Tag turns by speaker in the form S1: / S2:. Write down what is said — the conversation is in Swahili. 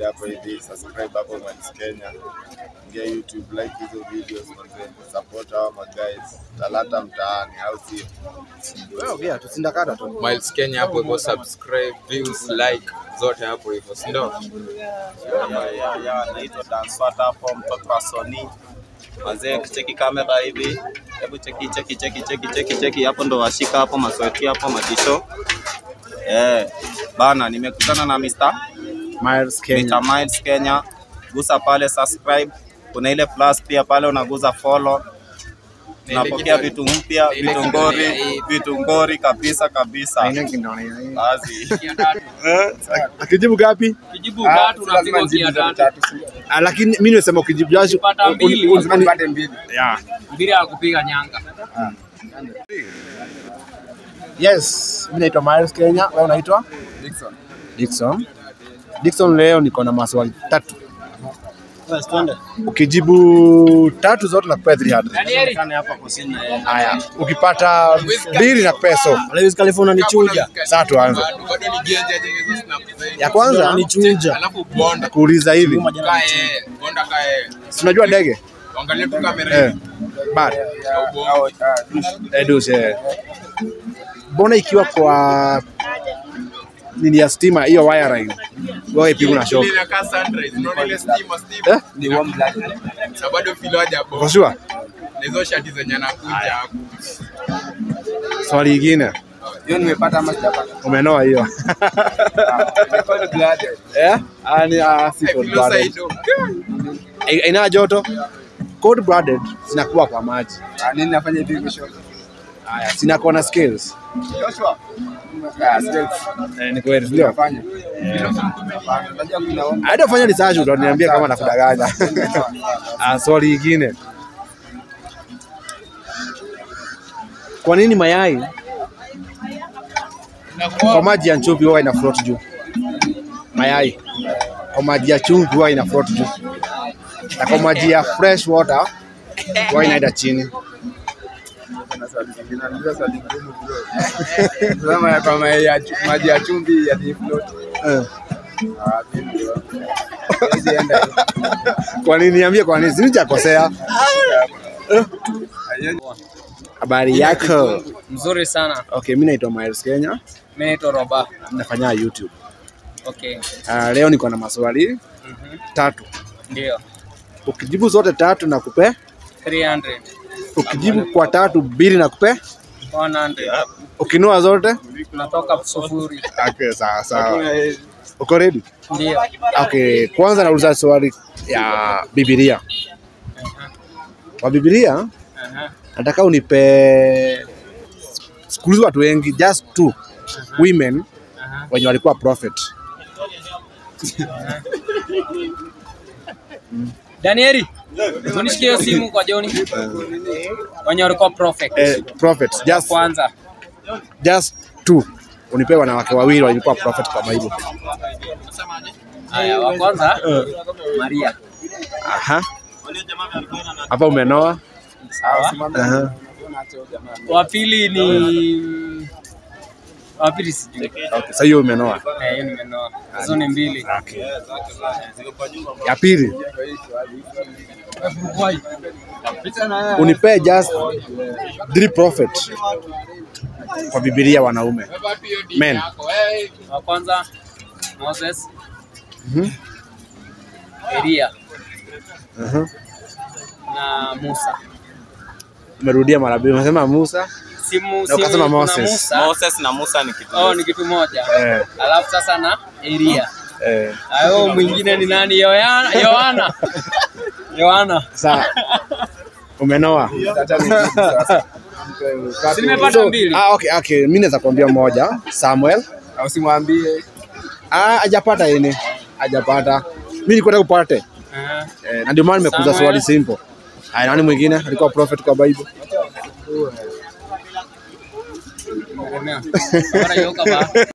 S1: kuja hapo hivi, subscribe hapo Miles Kenya, ingia YouTube, like hizo videos manze, support hawa maguys, talanta mtaani, au sio?
S2: Wewe ongea tu sindakata tu.
S3: Miles Kenya hapo hivyo, subscribe, views, like zote hapo hivyo, si ndio?
S4: naitwa Danswata hapo, mtoto wa Sony. Wazee cheki kamera hivi, hebu cheki cheki cheki cheki cheki cheki, hapo ndo washika hapo masweti hapo matisho. Eh, bana, nimekutana na Mr.
S2: Miles Kenya.
S4: Mr. Miles Kenya. Gusa pale subscribe, kuna ile plus pia pale unaguza follow. Tunapokea vitu mpya,
S3: ile
S4: vitu
S3: kitu
S4: ngori,
S3: ya-
S4: vitu ngori kabisa kabisa.
S2: Aina kindoni.
S4: Basi.
S2: Akijibu gapi?
S5: Kijibu tatu unapigwa gia tatu.
S2: Ah, lakini mimi nimesema ukijibu jasho
S5: Pata mbili.
S2: unipate mbili. Yeah.
S5: Mbili ya kupiga nyanga.
S2: Yes, mimi naitwa Miles Kenya. Wewe unaitwa?
S1: Dickson.
S2: Dickson. Dickson, leo niko na maswali tatu. Ukijibu tatu zote nakupea 300.
S5: Danieli.
S2: Haya, ukipata mbili nakupea so.
S3: Lewis California ni chuja.
S2: Sasa tuanze.
S3: Bado bado ni genja je hizo snap zaidi.
S2: Ya kwanza
S3: Ni chuja. Alafu bonda.
S2: kuuliza hivi,
S3: Kae, bonda kae.
S2: si unajua ndege?
S3: Angalia tu kamera
S2: Eh.
S3: hivi.
S2: Bad.
S3: Ya ubongo.
S2: Eh, dus, eh. Mbona ikiwa kwa nini ya stima hiyo wiring wewe ipigwe na shock?
S3: Ile inakaa sunrise. Unaona ile stima stima.
S2: Eh?
S3: Ni warm blood. Sasa bado feel haja
S2: Uko
S3: bonda.
S2: sure?
S3: Na hizo shati zenye anakuja hapo.
S2: Swali lingine.
S1: Hiyo nimepata ama sijapata?
S2: Umenoa hiyo.
S1: Nimepata blooded.
S2: Eh? Ah, ni ah, si
S3: I
S2: cold
S3: feel
S2: blooded.
S3: side
S2: I- Ina joto. Cold blooded zinakuwa kwa maji.
S1: Ah, nini nafanya hivi kesho?
S2: Haya, zinakuwa na scales.
S1: Joshua. Ah, skills.
S2: Eh, ni kweli ndio.
S1: Nafanya. Hapana, Unajua kuna
S2: Hata fanya research utaniambia kama nakudanganya. Ah, swali lingine. Kwa nini mayai kwa maji ya chumvi huwa ina float juu? Mayai kwa maji ya chumvi huwa ina float juu, na kwa maji ya fresh water huwa inaenda chini.
S1: Kuna swali zingine, unajua swali ngumu bro. Sema ya kama ya chu- maji ya chumvi ya deep float.
S2: Eh.
S1: Ah, mimi ndio. Hizi enda hiyo.
S2: Kwa nini? Niambie kwa nini, sinijakosea. Habari yako?
S5: Mzuri sana.
S2: Okay, mimi naitwa Miles Kenya,
S5: Mimi naitwa Roba.
S2: nafanya YouTube.
S5: Okay.
S2: Uh, leo niko na maswali
S5: Mhm.
S2: tatu.
S5: Ndio.
S2: Ukijibu zote tatu na kupe,
S5: 300.
S2: ukijibu kwa tatu mbili na kupe,
S5: 100.
S2: ukinua zote
S5: Tunatoka sufuri.
S2: okay, sawa sawa. Uko ready?
S5: Ndio.
S2: Okay, kwanza nauliza swali ya Biblia. Kwa Biblia
S5: Aha.
S2: nataka unipe siku hizi watu wengi just two women
S5: Aha.
S2: wenye walikuwa prophet.
S5: Danieli. Tunishikie hiyo simu kwa Joni. Wenye walikuwa prophet.
S2: Eh, prophets just
S5: Kwanza.
S2: just two. Unipe wanawake wawili walikuwa prophet kwa Bible.
S5: Haya, wa kwanza Maria.
S2: Aha. Hapa umenoa.
S5: Sawa.
S2: Aha.
S5: Wa pili ni wa pili sijui.
S2: Okay, sasa hiyo umenoa.
S5: Eh, hiyo nimenoa. Hizo ni mbili.
S2: Okay. Ya pili unipe just three prophet kwa Biblia wanaume. Men.
S5: Wa kwanza Moses,
S2: Mhm.
S5: Elia
S2: Aha.
S5: na Musa.
S2: Umerudia mara mbili, umesema Musa.
S5: Si Musa,
S2: Na ukasema
S5: kuna
S2: Moses.
S5: Musa.
S4: Moses na Musa ni kitu.
S5: Oh, ni kitu moja.
S2: Eh,
S5: Alafu sasa na Elia.
S2: eh.
S5: Hayo mwingine ni nani? Yohana. Yohana. Yohana.
S2: Sawa. Umenoa.
S1: Acha nijibu sasa.
S5: Si nimepata mbili.
S2: Ah, okay, okay. Mimi naweza kuambia moja, Samuel.
S1: Au simwambie
S2: Ah, hajapata yeye. Hajapata. Mimi nilikuwa nataka upate.
S5: Aha.
S2: Eh, na ndio maana nimekuza
S5: Samuel.
S2: swali simple. Haya, nani mwingine alikuwa prophet kwa Bible?
S5: Tegemea. Bora yoka ba.